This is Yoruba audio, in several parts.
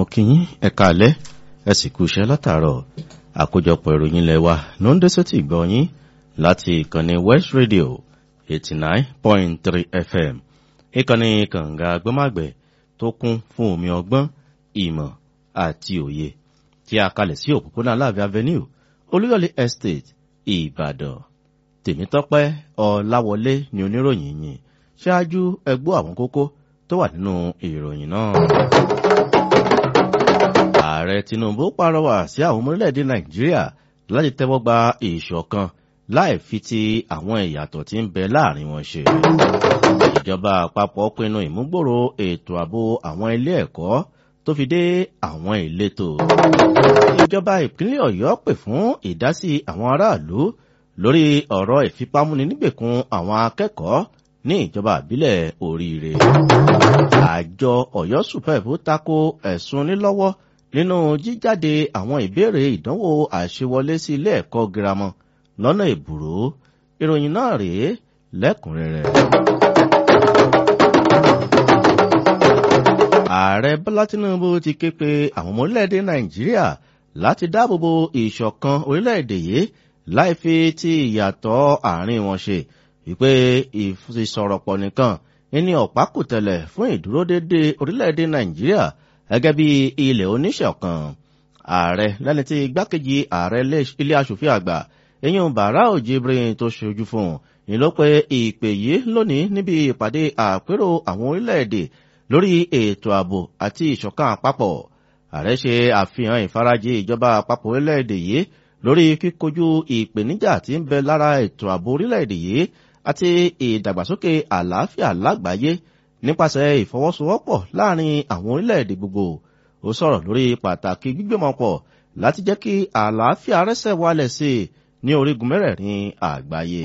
kí yín ẹ̀ka alẹ́ ẹ sì kú iṣẹ́ látàárọ̀ àkójọpọ̀ ìròyìn ilẹ̀ wa ló ń dé sétí ìgbọ́ yín láti ìkànnì West Radio eighty nine point three FM ìkànnì kànga gbọ́màgbẹ̀ tó kún fún omi ọgbọ́n ìmọ̀ àti òye tí a kalẹ̀ sí òpópónà Aláàfin Avenue Olúyọ̀lé Estate Ìbàdàn Tèmítọ́pẹ́ Ọláwọlé ni oníròyìn yìí ṣáájú ẹgbọ́ àwọn kókó tó wà nínú ìròyìn náà. Ààrẹ Tinubu pàrọwà sí àwọn ọmọ orílẹ̀-èdè Nàìjíríà láti tẹ́wọ́ gba ìṣọ̀kan láì fi ti àwọn ìyàtọ̀ tí ń bẹ láàrin wọn ṣe. Ìjọba àpapọ̀ pinnu ìmúgbòrò ètò ààbò àwọn ilé ẹ̀kọ́ tó fi dé àwọn ìletò. Ìjọba ìpínlẹ̀ Ọ̀yọ́ pè fún ìdásí àwọn aráàlú lórí ọ̀rọ̀ ìfipámúni nígbèkùn àwọn akẹ́kọ̀ọ́ ní ìjọba àbílẹ̀ oríire. Àjọ Ọ̀yọ́ Sùpẹ̀bù tako ẹ̀sùn nílọ́wọ́ nínú jíjáde àwọn ìbéèrè ìdánwò àṣewọlé sí ilé ẹ̀kọ́ girama lọ́nà ìbùrú. Ìròyìn náà rèé lẹ́kùnrẹ́rẹ́. Ààrẹ Bọ́lá Tinubu ti ké pe àwọn ọmọ orílẹ̀-èdè Nàìjíríà láti dáàbòbo ìṣọ̀kan orílẹ̀-èdè yìí láì fi ti ìyàtọ̀ àárín wọn ṣe wípé ìfisọ̀rọ̀pọ̀ nìkan ní ọ̀pákùtẹ̀lẹ̀ fún ìdúródédé orílẹ̀-èdè Nàìjíríà gẹ́gẹ́ bí ilẹ̀ oníṣọ̀kan. Ààrẹ lẹ́ni tí igbákejì ààrẹ ilé aṣòfin àgbà eyín Barau Jibrin tó ṣojú fún un ní ló pe ìpè yìí lónìí níbi ìpàdé àpérò àwọn orílẹ̀-èdè lórí ètò ààbò àti ìṣọ̀kan àpapọ̀. Ààrẹ ṣe àfihàn ìfarajì ìjọba àpapọ̀ orílẹ̀-èdè yìí lórí kíkojú ìpèníjà tí ń bẹ lára ètò ààbò orílẹ̀-èdè yìí àti ìdàgbàsókè àlàáfíà lágbàáyé nípasẹ̀ ìfọwọ́sowọ́pọ̀ láàrin àwọn orílẹ̀-èdè gbogbo. Ó sọ̀rọ̀ lórí pàtàkì gbígbìmọ̀pọ̀ láti jẹ́ kí àlàáfíà rẹ́sẹ̀ wálẹ̀ sí i ní orígun mẹ́rẹ̀ẹ̀rin àgbáyé.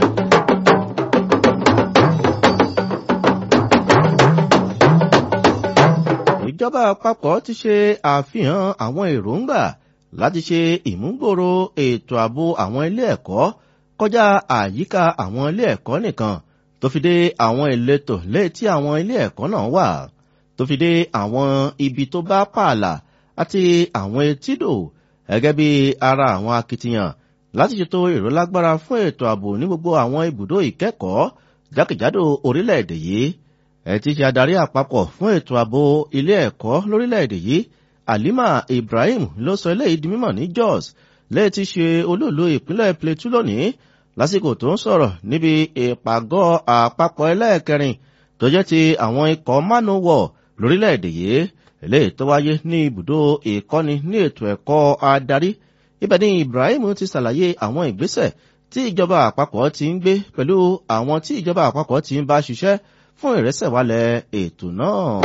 Ìjọba àpapọ̀ ti ṣe àfihàn àwọn èròǹgbà láti ṣe ìmúgbòrò ètò ààbò àwọn ilé ẹ̀kọ́ kọjá àyíká àwọn ilé ẹ̀kọ́ nìkan tó fi dé àwọn ìletò létí àwọn ilé ẹ̀kọ́ náà wà tó fi dé àwọn ibi tó bá pààlà àti àwọn etídò gẹ́gẹ́ bí ara àwọn akitiyan láti ṣètò ìrólágbára fún ètò ààbò ní gbogbo àwọn ibùdó ìkẹ́kọ̀ọ́ jákèjádò orílẹ̀-èdè yìí ẹ̀ ti ṣe adarí àpapọ̀ fún ètò ààbò ilé ẹ̀kọ́ lórílẹ̀-èdè yìí Halima Ibrahim ló sọ eléyìí di mímọ̀ ní Jos lẹ́yìn tí ṣe olóòlù ìpínlẹ̀ Plateau lónìí lásìkò tó ń sọ̀rọ̀ níbi ìpàgọ́ àpapọ̀ ẹlẹ́ẹ̀kẹrin tó jẹ́ ti àwọn ikọ̀ manowar lórílẹ̀‐èdè yìí eléyìí tó wáyé ní ibùdó ìkọ́ni ní ètò ẹ̀kọ́ adarí ibẹ̀ ni Ibrahim ti ṣàlàyé àwọn ìgbésẹ̀ tí ìjọba àpapọ̀ ti ń gbé pẹ̀lú àwọn tí ìjọba àpapọ̀ ti ń bá ṣiṣẹ́ fún ìrẹsẹ̀wálẹ̀ ètò náà.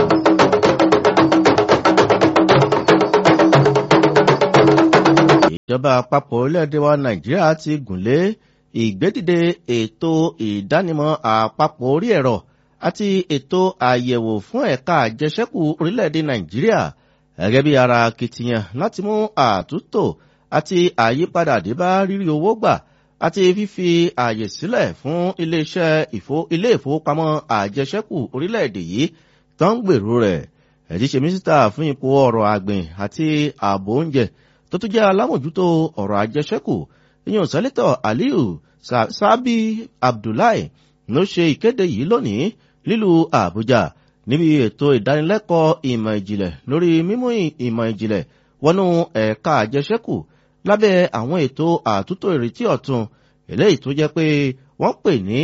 ìjọba àpapọ̀ orílẹ̀-èdè wa Nàìjíríà ti gùnlé ìgbédìde ètò ìdánimọ̀ àpapọ̀ orí ẹ̀rọ àti ètò àyẹ̀wò fún ẹ̀ka àjẹsẹ́kù orílẹ̀-èdè Nàìjíríà gẹ́gẹ́ bí ara akitiyan láti mú àtúntò àti àyípadà dé bá rírí owó gbà àti fífi àyè sílẹ̀ fún iléeṣẹ́ ilé ìfowópamọ́ àjẹsẹ́kù orílẹ̀-èdè yìí tó ń gbèrú rẹ̀ ẹ̀dí ṣe mínísítà fún ipò ọrọ̀ àgbìn àti ààbò oúnjẹ tó tún jẹ́ alámòjútó ọ̀rọ̀ àjẹsẹ́kù ìyẹn sẹ́lẹ̀tọ̀ Aliyu Sábì Abdullahi ló ṣe ìkéde yìí lónìí lílùú Àbújá níbi ètò ìdánilẹ́kọ̀ọ́ ìmọ̀ ìjìnlẹ̀ lórí mímú ìmọ̀ ìjìnlẹ̀ wọnú ẹ̀ka àjẹsẹ́kù lábẹ́ àwọn ètò àtúntò ìrètí ọ̀tun eléyìí tó jẹ́ pé wọ́n pè ní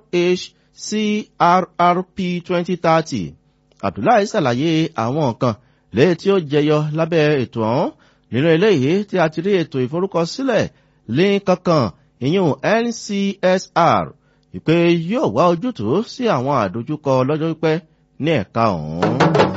RHCRRP 2030 Abdullahi ṣàlàyé àwọn nǹkan léyìí tí ó jẹyọ lábẹ́ ètò ọ̀hún nínú eléyìí tí a ti rí ètò ìforúkọsílẹ̀ ní kankan ìyún NCSR ìpè yóò wá ojútùú sí àwọn àdójúkọ lọ́jọ́ pípẹ́ ní ẹ̀ka ọ̀hún.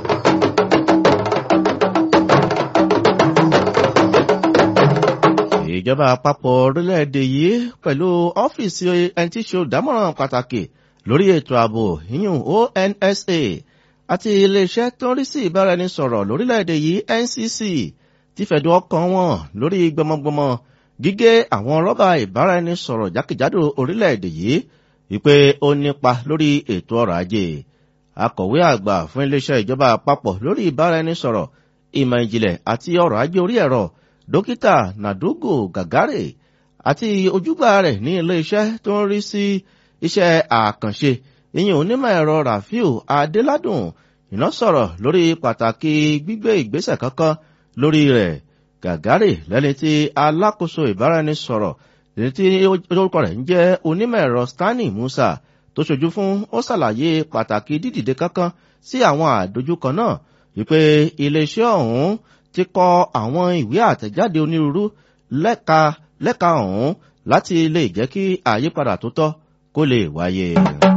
ìjọba àpapọ̀ orílẹ̀-èdè yìí pẹ̀lú ọ́fíìsì ẹni tí ṣe olùdámọ̀ràn pàtàkì lórí ètò ààbò ìyún ONSA àti iléeṣẹ́ tó ń rí sí ìbáraẹnisọ̀rọ̀ lórílẹ̀-èdè yìí NCC ti fẹ̀dùn ọkàn wọn lórí gbọmọgbọmọ gígé àwọn rọ́bà ìbáraẹnisọ̀rọ̀ jákèjádò orílẹ̀-èdè yìí wípé ó nípa lórí ètò ọrọ̀ ajé akọ̀wé àgbà fún iléeṣẹ́ ìjọba àpapọ̀ lórí ìbáraẹnisọ̀rọ̀ ìmọ̀ ìjìnlẹ̀ àti ọrọ̀ ajé orí ẹ̀rọ dókítà nàdúgò gàgárè àti ojúgbà rẹ̀ ní ilé-iṣẹ́ tó ń rí sí iṣẹ́ àkànṣe ìyẹn onímọ̀ ẹ̀rọ rafiu adéládùn iná sọ̀rọ̀ lórí pàtàkì gbígbé ìgbésẹ̀ kankan lórí rẹ̀ gàgárè lẹ́ni tí alákòóso ìbáraẹnisọ̀rọ̀ lẹ́ni tí orúkọ rẹ̀ ń jẹ́ onímọ̀ ẹ̀rọ stanley musa tó ṣojú fún ó ṣàlàyé pàtàkì dídìde kankan sí àwọn àdójúkọ náà wípé iléeṣẹ́ ọ̀hún ti kọ àwọn ìwé àtẹ̀jáde onírúurú lẹ́ka lẹ́ka ọ̀hún láti lè jẹ́ kí àyípadà tó tọ́ kó lè wáyé.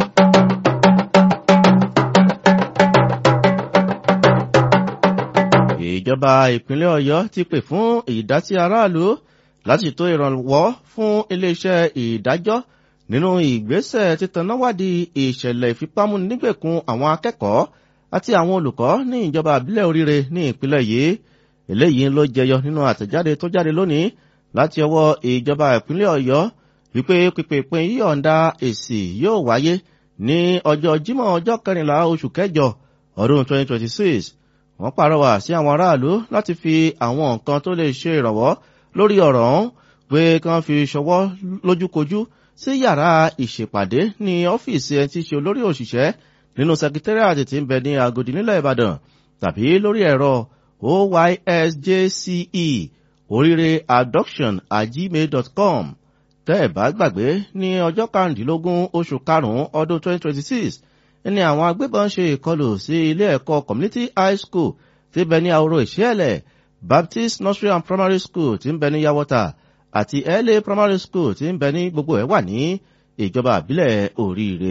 ìjọba ìpínlẹ̀ ọ̀yọ́ ti pè fún ìdásí aráàlú láti tó ìrànwọ́ fún iléeṣẹ́ ìdájọ́ nínú ìgbésẹ̀ títanáwádìí ìṣẹ̀lẹ̀ ìfipámúnigbèkùn àwọn akẹ́kọ̀ọ́ àti àwọn olùkọ́ ní ìjọba àbílẹ̀ oríire ní ìpínlẹ̀ yìí eléyìí ló jẹyọ nínú àtẹ̀jáde tó jáde lónìí láti ọwọ́ ìjọba ìpínlẹ̀ ọ̀yọ́ wípé pípépin yíyọ̀ǹda èsì yóò wáyé ní ọjọ́ jímọ̀ ọjọ́ kẹrìnlá oṣù kẹjọ ọdún 2026 wọ́n pàrọwà sí àwọn aráàlú láti fi àwọn nǹkan tó lè ṣe ìrànwọ́ lórí ọ̀rọ̀ ọ̀hún pé kí wọ́n fi ṣọwọ́ lójúkojú sí yàrá ìṣèpàdé ní ọ́fíìsì ẹni tí í ṣe olórí òṣìṣẹ́ nínú sekitariat tí ń bẹ ní agodi nílẹ̀ ìbàdàn tàbí lórí ẹ̀rọ oysjce oríire adoption at gmail.com tẹ́ ẹ̀ bá gbàgbé ní ọjọ́ karùndínlógún oṣù karùn-ún ọdún 2026 ní àwọn agbébọn ṣe ìkọlù sí ilé ẹ̀kọ́ community high school tí bẹ ní àwòrò ìṣẹ́ẹ̀lẹ̀ baptist nursery and primary school tí ń bẹ ní yawọta àti la primary school tí ń bẹ ní gbogbo ẹ̀ wà ní ìjọba àbílẹ̀ oríire.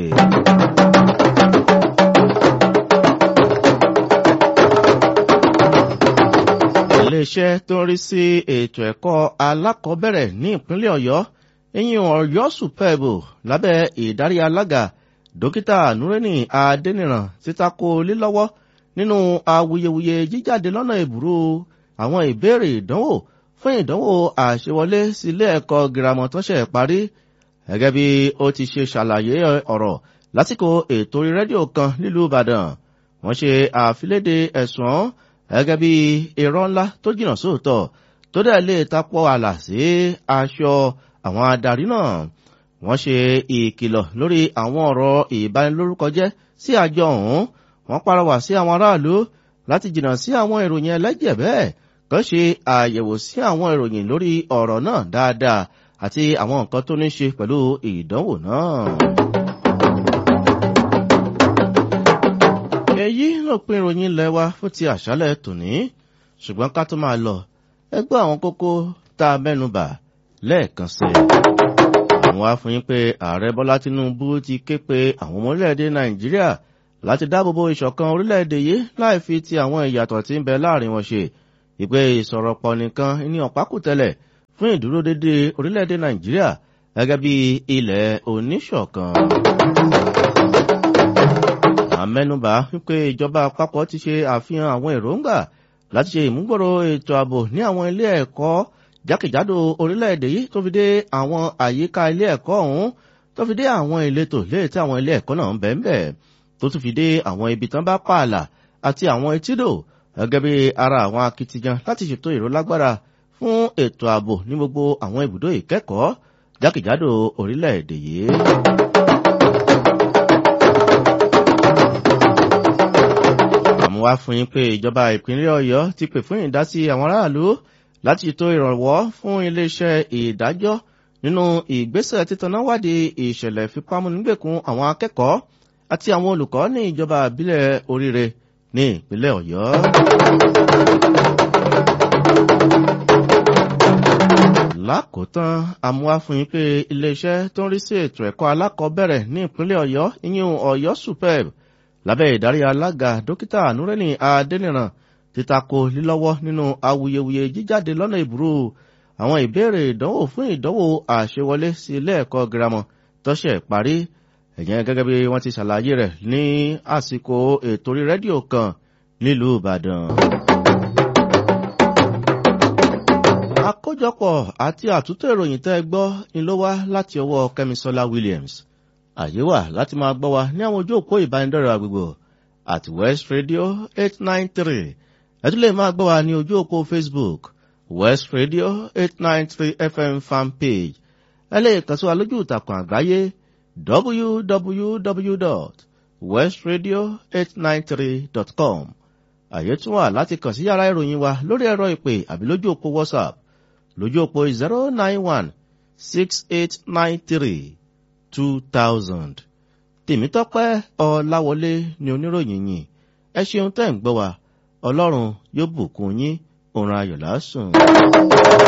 iléeṣẹ́ tó ń rí sí ètò ẹ̀kọ́ alákọ̀ọ́bẹ̀rẹ̀ ní ìpínlẹ̀ ọ̀yọ́ eyín ọ̀yọ́ superbo lábẹ́ ìdarí alága dókítà nureni adẹniran títako lílọ́wọ́ nínú awuyewuye jíjáde lọ́nà ìbúrú àwọn ìbéèrè ìdánwò fún ìdánwò àṣewọlé sílé ẹ̀kọ́ girama tó ṣẹ̀ parí gẹ́gẹ́ bí ó ti ṣe ṣàlàyé ọ̀rọ̀ lásìkò ètò orí rédíò kan nílùú ìbàdàn wọ́n ṣe àfiléde ẹ̀sùn gẹ́gẹ́ bí irọ́ ńlá tó jìnnà sóòótọ́ tó dẹ̀ lè tapọ̀ àlà sí aṣọ àwọn adarí náà wọ́n ṣe ìkìlọ̀ lórí àwọn ọ̀rọ̀ ìbanilórúkọjẹ́ sí àjọ ọ̀hún wọ́n parọ́wà sí àwọn aráàlú láti jìnnà sí àwọn ìròyìn ẹlẹ́jẹ̀ bẹ́ẹ̀ kàn ṣe àyẹ̀wò sí àwọn ìròyìn lórí ọ̀rọ̀ náà dáadáa àti àwọn nǹkan tó ní ṣe pẹ̀lú ìdánwò náà. èyí ló pin ìròyìn ilẹ̀ wa fún ti àṣálẹ̀ tòní ṣùgbọ́n ká tó máa lọ ẹgbẹ́ àwọn kókó tá a mẹ́nubà lẹ́ẹ̀kan sí i àwọn wá fún yín pé ààrẹ bọ́lá tinubu ti ké pe àwọn ọmọ orílẹ̀-èdè nàìjíríà láti dáàbòbò ìṣọ̀kan orílẹ̀-èdè yìí láì fi ti àwọn ìyàtọ̀ tí ń bẹ láàrin wọn ṣe ìpè ìsọ̀rọ̀pọ̀ nìkan ní ọ̀pákùtẹ̀lẹ̀ fún ìdúródédé orílẹ̀-èdè nàìjíríà gẹ́gẹ́ bí ilẹ̀ oníṣọ̀kan. àmẹ́nubà wípé ìjọba àpapọ̀ ti ṣe àfihàn àwọn èròǹgbà láti ṣe ìmúgbòrò ètò ààbò ní àwọn ilé ẹ̀kọ́ jákèjádò orílẹ̀-èdè yìí tó fi dé àwọn àyíká ilé ẹ̀kọ́ ọ̀hún tó fi dé àwọn ìletò léè tí àwọn ilé ẹ̀kọ́ náà ń bẹ̀ ń bẹ̀ tó tún fi dé àwọn ibi tán bá pààlà àti àwọn etídò gẹ́gẹ́ bí ara àwọn akitiyan láti ṣètò ìrólágbára fún ètò ààbò ní gbogbo àwọn ibùdó ìkẹ́kọ̀ọ́ jákèjádò orílẹ̀-èdè yìí. àmúwá fún yín pé ìjọba ìpínlẹ̀ ọ̀yọ́ ti pè fún ìdásí àwọn aráàlú láti ṣètò ìrànwọ́ fún iléeṣẹ́ ìdájọ́ nínú ìgbésẹ̀ títanáwádìí ìṣẹ̀lẹ̀ ìfipámúnigbèkùn àwọn akẹ́kọ̀ọ́ àti àwọn olùkọ́ ní ìjọba ìbílẹ̀ oríire ní ìpínlẹ̀ ọ̀yọ́. lákòótán àmúwá fún yín pé iléeṣẹ́ tó ń rí sí ètò ẹ̀kọ́ alákọ̀ọ́bẹ̀rẹ̀ ní ìpínlẹ̀ ọ̀yọ́ ìyún ọ̀yọ́ superb lábẹ́ ìdarí alága dókítà nureni adẹniran títako lílọ́wọ́ nínú awuyewuye jíjáde lọ́nà ìbúrú àwọn ìbéèrè ìdánwò fún ìdánwò àṣewọlé sí ilé ẹ̀kọ́ girama tọ́ṣẹ̀ parí ẹ̀yẹn gẹ́gẹ́ bí wọ́n ti ṣàlàyé rẹ̀ ní àsìkò ètò orí rédíò kan nílùú ìbàdàn. àkójọpọ̀ àti àtúntò ìròyìn tẹ́ ẹ gbọ́ ni ló wá láti ọwọ́ kẹ́misọ́lá williams àyè wà láti máa gbọ́ wa ní àwọn ojú òpó ìbánidọ́rẹ̀ àgbègbè àti west radio eight nine three ẹ tún lè máa gbọ́ wa ní ojú òpó facebook west radio eight nine three fm fan page ẹ lè kàn sí wa lójú ìtàkùn àgbáyé www.westradio893.com àyè tún wà láti kàn sí yàrá ìròyìn wa lórí ẹ̀rọ ìpè àbí lójú òpó whatsapp lójú òpó zero nine one six eight nine three two thousand tèmítọ́pẹ́ ọláwọlé ni oníròyìn yìí ẹ ṣeun tẹ́ ń gbọ́ wa ọlọ́run yóò bùkún yín òun ayọ̀ lásùn.